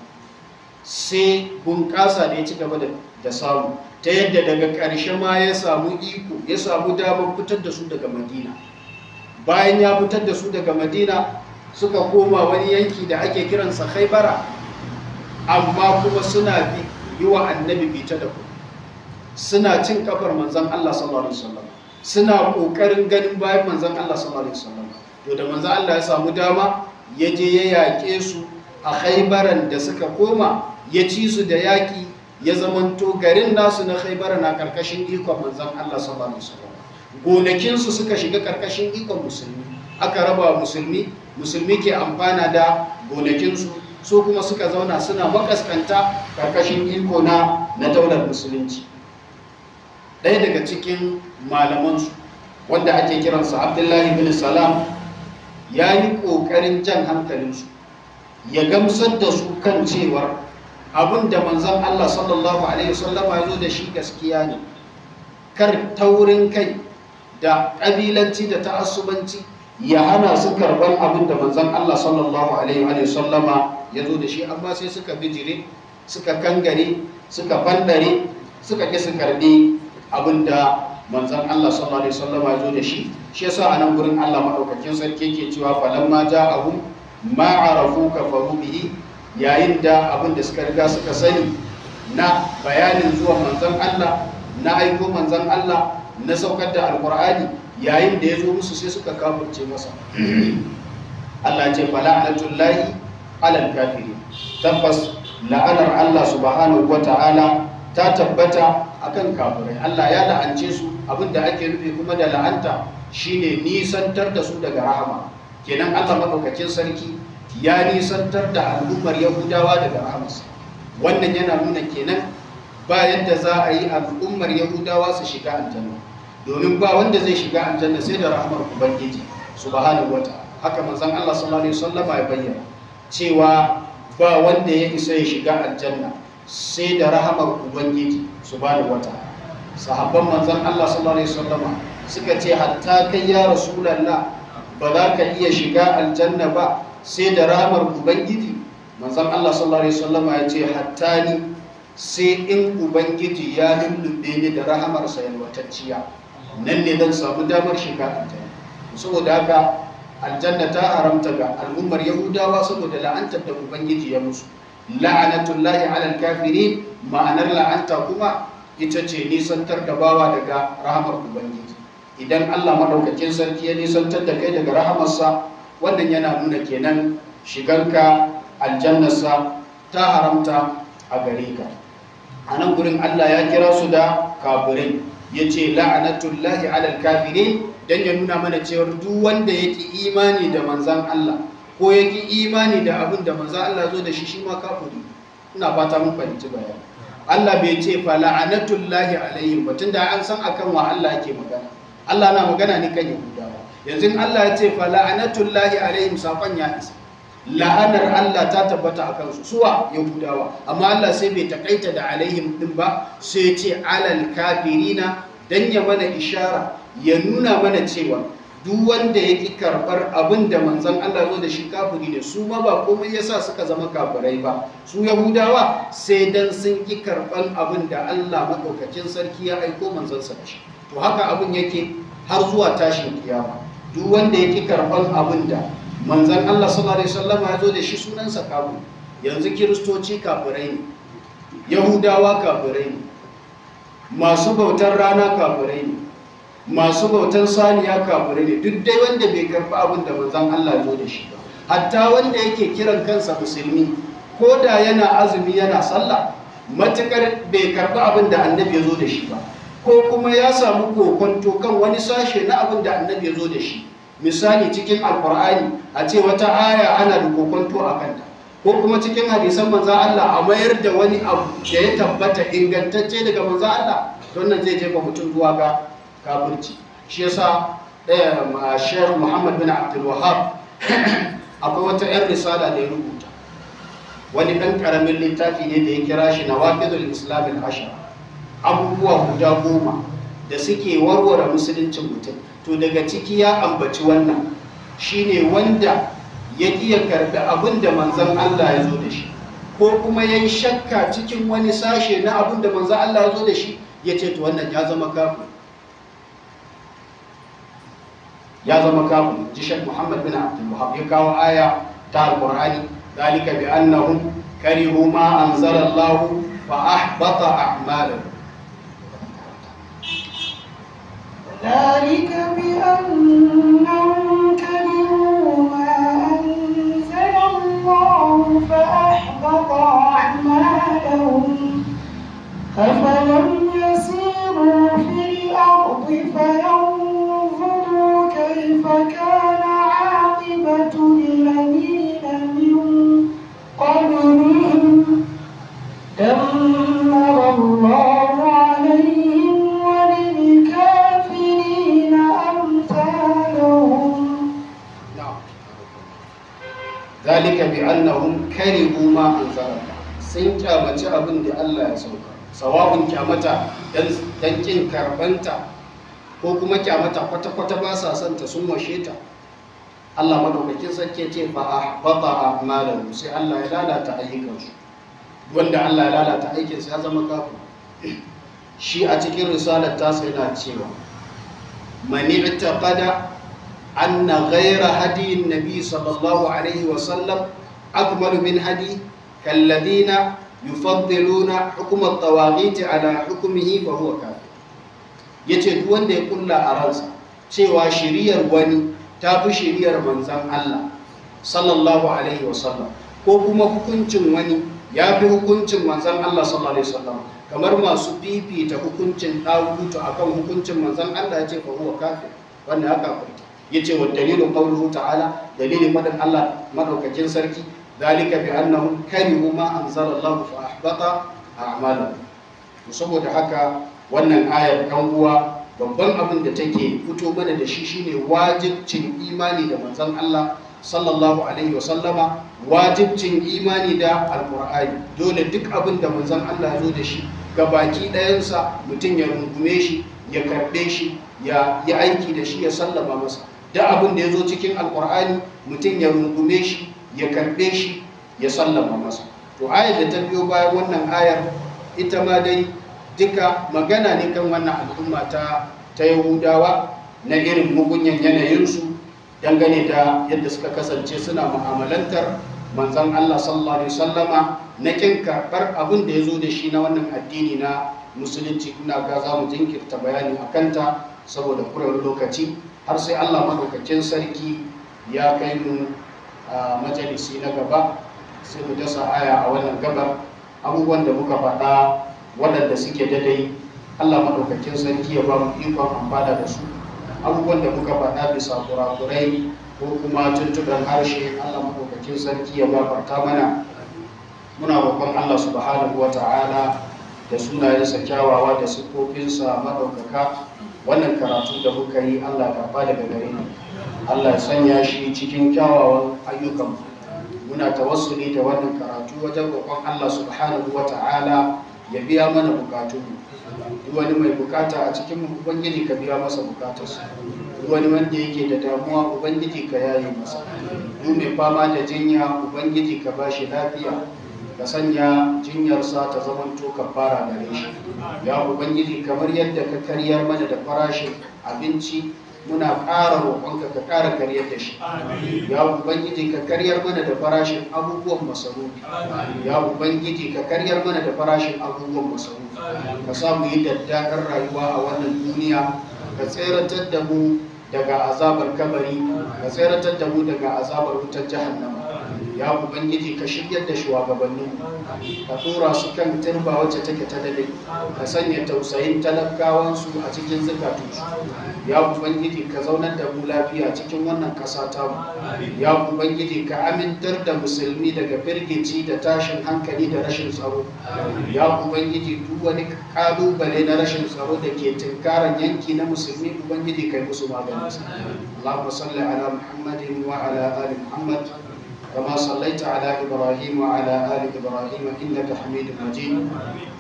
sai bunƙasa da ya ci gaba da samu ta yadda daga ƙarshe ma ya samu iko ya samu damar fitar da su daga madina bayan ya fitar da su daga madina suka koma wani yanki da ake kiransa khaibara amma kuma suna bi yi wa annabi bita da ku suna cin kafar manzon Allah sallallahu alaihi wasallam suna kokarin ganin bayan manzon Allah sallallahu alaihi wasallam to da manzon Allah ya samu dama ya je ya yaƙe su a khaibaran da suka koma ya ci su da yaƙi ya zamanto garin nasu na khaibara na karkashin ikon manzon Allah sallallahu alaihi wasallam gonakinsu suka shiga karkashin ikon musulmi aka raba musulmi musulmi ke amfana da gonakinsu su kuma suka zauna suna makaskanta karkashin iko na na daular musulunci ɗaya daga cikin malamansu wanda ake kiransa abdullahi bin salam ya yi ƙoƙarin jan hankalinsu ya gamsar da su kan cewar abin da manzan Allah sallallahu Alaihi wasallama ya zo da shi gaskiya ne kar taurin kai da ƙabilanci da ta'assubanci ya hana su karɓar abin da manzan Allah sallallahu Alaihi wasallama ya zo da shi amma sai suka bijire suka kangare suka bandare suka ƙi su karɓi abin da manzan Allah sallallahu Alaihi wasallama ya zo da shi shi yasa a nan gurin Allah maɗaukakin sarki ke cewa falamma ja'ahum ma'arafu kafaru bihi yayin da abin da suka riga suka sani na bayanin zuwa manzan Allah na aiko manzan Allah na saukar da alkur'ani yayin da ya zo musu sai suka kafirce masa Allah ce fala'anatullahi alal kafiri tabbas la'anar Allah subhanahu wata'ala ta tabbata akan kafirai Allah ya la'ance su abinda ake nufi kuma da la'anta shine nisantar da su daga rahama kenan Allah madaukakin sarki ya nisantar da al'ummar yahudawa daga rahamarsa wannan yana nuna kenan ba yadda za a yi al'ummar yahudawa su shiga aljanna domin ba wanda zai shiga aljanna sai da rahamar ubangiji subhanahu wata haka manzon Allah sallallahu alaihi wasallama ya bayyana cewa ba wanda ya isa ya shiga aljanna sai da rahamar ubangiji subhanahu wata sahabban manzon Allah sallallahu alaihi wasallama suka ce hatta kai ya rasulullah ba za ka iya shiga aljanna ba sai da ramar ubangiji manzon Allah sallallahu alaihi wasallam ya ce hatta ni sai in ubangiji ya lullube ni da rahamarsa yalwatacciya nan ne zan samu damar shiga aljanna saboda haka aljanna ta haramta ga al'ummar yahudawa saboda la'antar da ubangiji ya musu la'anatullahi alal kafirin ma'anar la'anta kuma ita ce nisantar da bawa daga rahamar ubangiji idan Allah madaukakin sarki ya nisantar da kai daga rahamarsa wannan yana nuna kenan shigarka aljannarsa ta haramta a gare ka a nan gurin Allah ya kira su da kafirai ya ce la'anatullahi alal kafirin don ya nuna mana cewar duk wanda ya ki imani da manzan Allah ko ya ki imani da abin da manzan Allah zo da shi shi ma kafiri ina fata mun fahimci bayani Allah bai ce fa la'anatullahi alaihim ba tunda an san akan wa Allah yake magana Allah na magana ne kan Yahudawa yanzu Allah ya ce fa la'anatullahi alaihim sakon ya isa la'anar Allah ta tabbata a kansu suwa Yahudawa amma Allah sai bai takaita da alaihim din ba sai ya ce alal kafirina dan ya mana ishara ya nuna mana cewa duk wanda ya ki karɓar abin da manzon Allah zo da shi kafiri ne su ma ba komai yasa suka zama kafirai ba su Yahudawa sai dan sun ki karɓar abin da Allah madaukakin sarki ya aiko manzon sa da shi to haka abin yake har zuwa tashin kiyama duk wanda ya ki karɓar abin da manzan Allah sallallahu Alaihi wasallam ya zo da shi sunansa kafu yanzu kiristoci kafirai ne yahudawa kafirai ne masu bautar rana kafirai ne masu bautar saniya kafirai ne duk dai wanda bai karɓi abin da manzan Allah ya zo da shi ba hatta wanda yake kiran kansa musulmi ko da yana azumi yana sallah matukar bai karɓi abin da annabi ya zo da shi ba ko kuma ya samu kokonto kan wani sashe na abin da annabi ya zo da shi misali cikin alkur'ani a ce wata aya ana da kokonto a kanta ko kuma cikin hadisan manzan Allah a mayar da wani abu da ya tabbata ingantacce daga manzan Allah don nan zai jefa mutum zuwa ga kafirci shi yasa ɗaya shehar muhammad bin abdul wahab akwai wata 'yan risala da ya rubuta wani ɗan ƙaramin littafi ne da ya kira shi na wafidul islamin ashara abubuwa guda goma da suke warware musuluncin mutum to daga ciki ya ambaci wannan shine wanda ya iya karbi abin da manzan Allah ya zo da shi ko kuma ya yi shakka cikin wani sashe na abin da manzan Allah ya zo da shi ya ce to wannan ya zama kafin ya zama kafin ji shek muhammad bin abdul wahab ya kawo aya ta alqur'ani dalika bi annahum karihu ma anzala Allah fa ahbata a'malahum ذلك بأنهم كرهوا ما أنزل الله فأحبط أعمالهم أفلم يسيروا في الأرض فينظروا كيف كان عاقبة الذين من قبلهم دمر الله عليهم وللكافرين أمثالهم ذلك بأنهم كرهوا ما أنزل الله sun kyamaci abin da Allah ya sauka sawabin kyamata dan kin karbanta ko kuma kyamata kwata-kwata ba sa son ta sun washe ta Allah madaukakin sarki ce fa ahbata a'malahu sai Allah ya lalata ayyukansu wanda Allah ya lalata aikinsa ya zama kafin shi a cikin risalar tasa yana cewa mani taqada anna ghayra hadi nabi sallallahu alaihi wa sallam akmalu min hadi kalladina yufaddiluna hukm at-tawaghit ala hukmihi fa huwa kafir yace duk wanda ya kulla a ransa cewa shiriyar wani ta fi shiriyar manzon Allah sallallahu alaihi wa sallam ko kuma hukuncin wani ya fi hukuncin manzan Allah sallallahu alaihi wasallam kamar masu fifita hukuncin ɗagutu akan hukuncin manzan Allah ya ce fa huwa kafir wannan ya kafirta yace wa dalilin qawluhu ta'ala dalilin fadan Allah madaukakin sarki dalika bi annahum karihu ma anzala Allah fa ahbata a'malahum to saboda haka wannan ayar kan uwa babban abin da take fito mana da shi shine wajibcin imani da manzan Allah sallallahu alaihi wasallama wajibcin imani da alkur'ani dole duk abin da manzon Allah ya zo da shi ga baki ɗayansa mutum ya rungume shi ya karɓe shi ya yi aiki da shi ya sallama masa da abin da ya zo cikin alkur'ani mutum ya rungume shi ya karɓe shi ya sallama masa to ayar da ta biyo bayan wannan ayar ita ma dai duka magana ne kan wannan al'umma ta ta yahudawa na irin mugunyan yanayinsu dangane da yadda suka kasance suna mu'amalantar manzon Allah sallallahu alaihi wasallama na kin karɓar abin da ya zo da shi na wannan addini na musulunci ina ga za mu jinkirta bayani a kanta saboda kurewar lokaci har sai Allah madaukakin sarki ya kai mu a majalisi na gaba sai mu dasa aya a wannan gabar abubuwan da muka faɗa waɗanda suke dadai Allah madaukakin sarki ya ba mu ikon amfana da su abubuwan da muka faɗa bisa kurakurai ko kuma tuntuɓen harshe Allah madaukakin sarki ya gafarta mana muna roƙon Allah subhanahu wata'ala da sunayensa kyawawa da siffofinsa maɗaukaka wannan karatu da muka yi Allah karɓa daga gare mu Allah ya sanya shi cikin kyawawan ayyukan muna tawassuli da wannan karatu wajen roƙon Allah subhanahu wata'ala ya biya mana bukatunmu duk wani mai bukata a cikin ubangiji ka biya masa bukatarsa duk wani wanda yake da damuwa ubangiji ka yaye masa duk mai fama da jinya ubangiji ka bashi lafiya ka sanya jinyarsa ta zamanto kafara gare shi ya ubangiji kamar yadda ka karyar mana da farashin abinci muna ƙara roƙonka ka ƙara karyar da shi ya ubangiji ka karyar mana da farashin abubuwan masarufi ya ubangiji ka karyar mana da farashin abubuwan masarufi ka sa mu yi daddaɗar rayuwa a wannan duniya ka tseratar da mu daga azabar kabari ka tseratar da mu daga azabar wutar jahannama ya ubangiji ka shiryar da shugabannin ka tura su kan turba wacce take ta dade ka sanya tausayin talakawansu a cikin zukatunsu ya ubangiji ka zaunar da mu lafiya cikin wannan ƙasa ta mu ya ubangiji ka amintar da musulmi daga firgici da tashin hankali da rashin tsaro ya ubangiji duk wani kalubale na rashin tsaro da ke tunkaran yanki na musulmi ubangiji kai musu maganin Allahumma salli ala Muhammadin wa ala ali Muhammad كما صليت على إبراهيم وعلى آل إبراهيم إنك حميد مجيد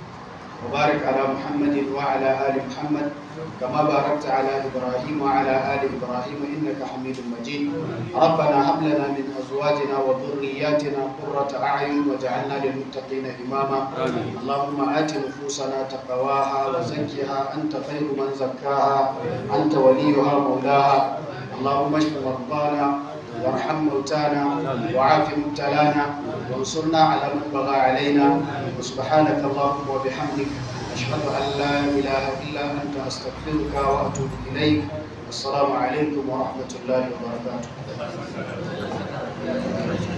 وبارك على محمد وعلى آل محمد كما باركت على إبراهيم وعلى آل إبراهيم إنك حميد مجيد ربنا هب لنا من أزواجنا وذرياتنا قرة أعين واجعلنا للمتقين إماما اللهم آت نفوسنا تقواها وزكها أنت خير من زكاها أنت وليها مولاها اللهم اشف مرضانا وارحم موتانا وعاف مبتلانا وانصرنا على من بغى علينا وسبحانك اللهم وبحمدك أشهد أن لا إله إلا أنت أستغفرك وأتوب إليك السلام عليكم ورحمة الله وبركاته